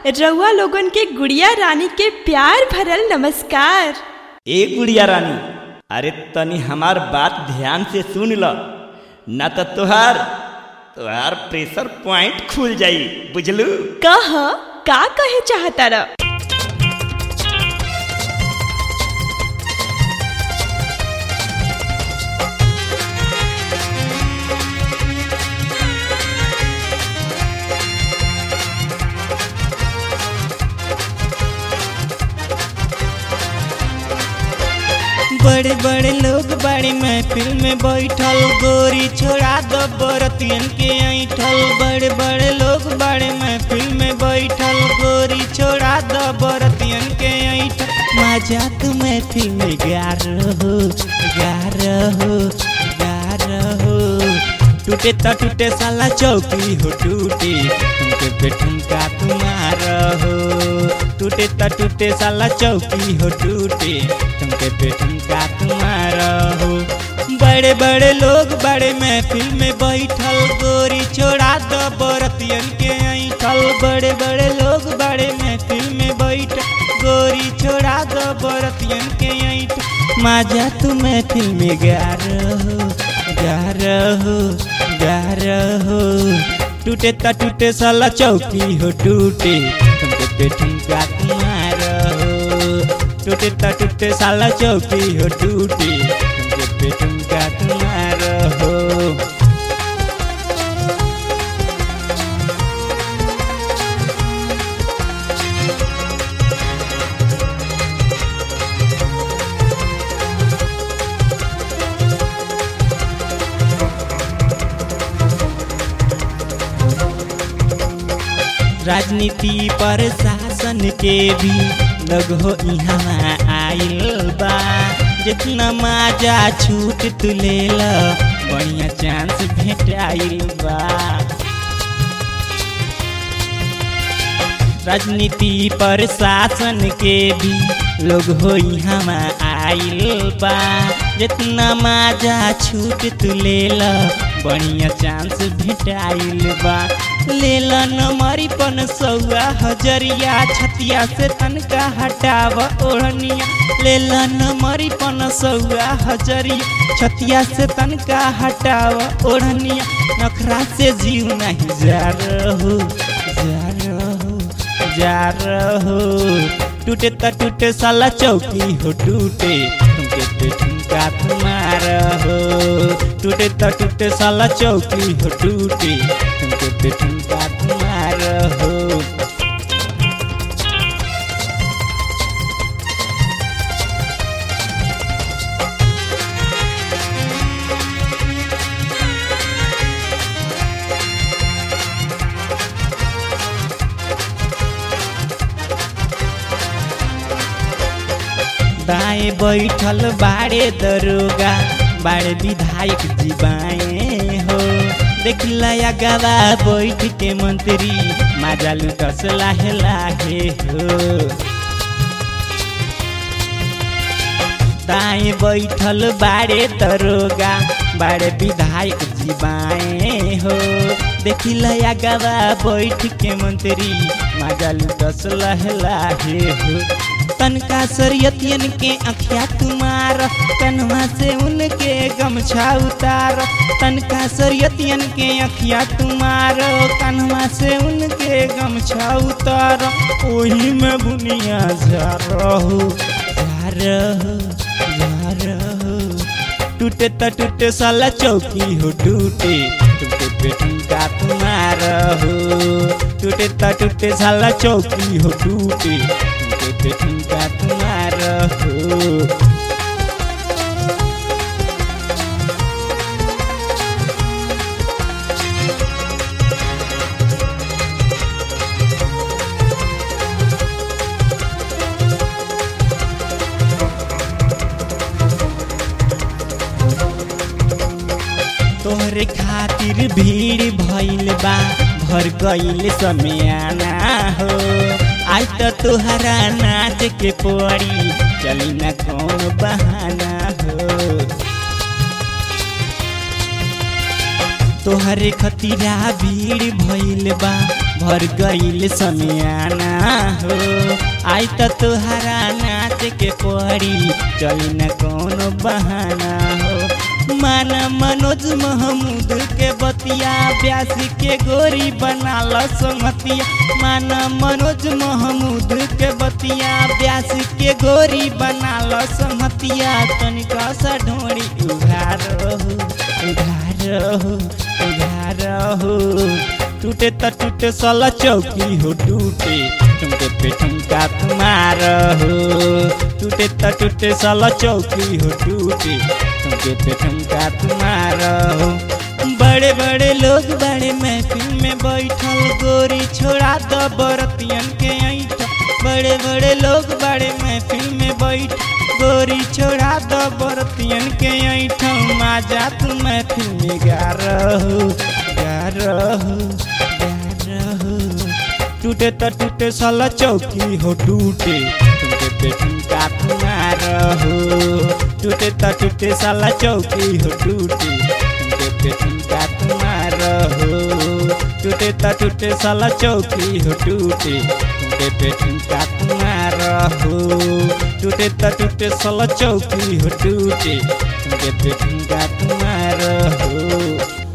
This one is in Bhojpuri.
रउआ लोगन के गुड़िया रानी के प्यार भरल नमस्कार ए गुड़िया रानी अरे तनी हमार बात ध्यान से सुन ल न तो तोहार तोहार प्रेशर पॉइंट खुल जाई बुझलू कह का कहे चाहता र बड़े बड़े लोग बड़ी महफिल में बैठल गोरी छोड़ा दो बरतियन के ऐठल बड़े बड़े लोग बड़े महफिल में बैठल गोरी छोड़ा दो बरतियन के ऐठल मजाक महफिल में गा रहो गा रहो गा रहो टूटे तो टूटे साला चौकी हो टूटे तुमके पे ठुमका तुम्हारा हो टूटे तो टूटे साला चौकी हो टूटे तुमके पे ठुमका तुम्हारा हो बड़े बड़े लोग बड़े महफिल में बैठल गोरी छोड़ा दो बरतियन के ऐठल बड़े बड़े लोग बड़े महफिल में बैठल गोरी छोड़ा दो बरतियन के ऐठ माजा तू महफिल में गा रहो गा रहो गा रहो टूटे ता टूटे साला चौकी हो टूटे तुमके पे ठुमका तुम्हारा हो टूटे ता टूटे साला चौकी हो टूटे तुमके पे ठुमका तुम्हारा हो राजनीति पर शासन के भी लग हो यहाँ आइल बा जितना माजा छूट तू ले ल बढ़िया चांस भेटाइल बा राजनीति पर शासन के भी लोग हो यहाँ आइल बा जितना माजा छूट तू ले ल बढ़िया चांस भेटाइल बा ले ल नमरी पन सौआ हजरिया छतिया से तनका हटाव ओढ़निया ले ल नमरी पन सौआ हजरिया छतिया से तनका हटाव ओढ़निया नखरा से जीव नहीं जा रहो जा रहो जा रहो टूटे त टूटे साला चौकी हो टूटे तुमके पे ठुमका तुम्हारा हो टूटे त टूटे साला चौकी हो टूटे तुमके पे ठुमका तुम्हारा हो दाएं बैठल बाड़े दरोगा बाड़े विधायक जी बाएं हो देख लया गवा बैठ के मंत्री माजा लुटस लाहे लाहे हो दाएं बैठल बाड़े दरोगा बाड़े विधायक जी बाएं हो देखी लया गवा बैठ के मंत्री माजा लुटस लहे लाहे हो तनका सरियतियन के अखिया तुम्हार कन्हा से उनके गमछा उतार तनका सरियतियन के अखिया तुम्हार कन्हा से उनके गमछा उतार ओही में बुनिया जा रहो जा रहो जा रहो टूटे त टूटे साला चौकी हो टूटे टूटे पे ठुमका तुम्हारा हो टूटे त टूटे साला चौकी हो टूटे टूटे पे ठुमका तुम्हारा हो तोहरे खातिर भीड़ भइल बा भर गइल समियाना हो आज त तोहरा नाच के पड़ी चली न कौन बहाना हो तोहरे खतीरा भीड़ भइल बा भर गइल समियाना हो आई त तोहरा नाच के पड़ी चली न कोनो बहाना हो माना मनोज महमूद के बतिया ब्यास के गोरी बना ल संगतिया माना मनोज महमूद के बतिया ब्यास के गोरी बना ल संगतिया तनिका सा ढोड़ी उघार हो उघार हो उघार हो टूटे त टूटे सला चौकी हो टूटे ठुमके पे ठुमका तुम्हार हो टूटे त टूटे सला चौकी हो टूटे ठुमके पे ठुमका तुम्हार हो बड़े बड़े लोग बड़े महफिल में बैठल गोरी छोड़ा दो बरतियन के ऐठ बड़े बड़े लोग बड़े महफिल में बैठ गोरी छोड़ा दो बरतियन के ऐठ माजा तू महफिल में गा रहो गा रहो गा रहो टूटे त टूटे साला चौकी हो टूटे टूटे पे ठुमका तुम्हारा हो टूटे त टूटे साला चौकी हो टूटे टूटे पे ठुमका तुम्हारा हो टूटे त टूटे साला चौकी हो टूटे टूटे पे ठुमका तुम्हारा हो टूटे त टूटे साला चौकी हो टूटे टूटे पे ठुमका तुम्हारा हो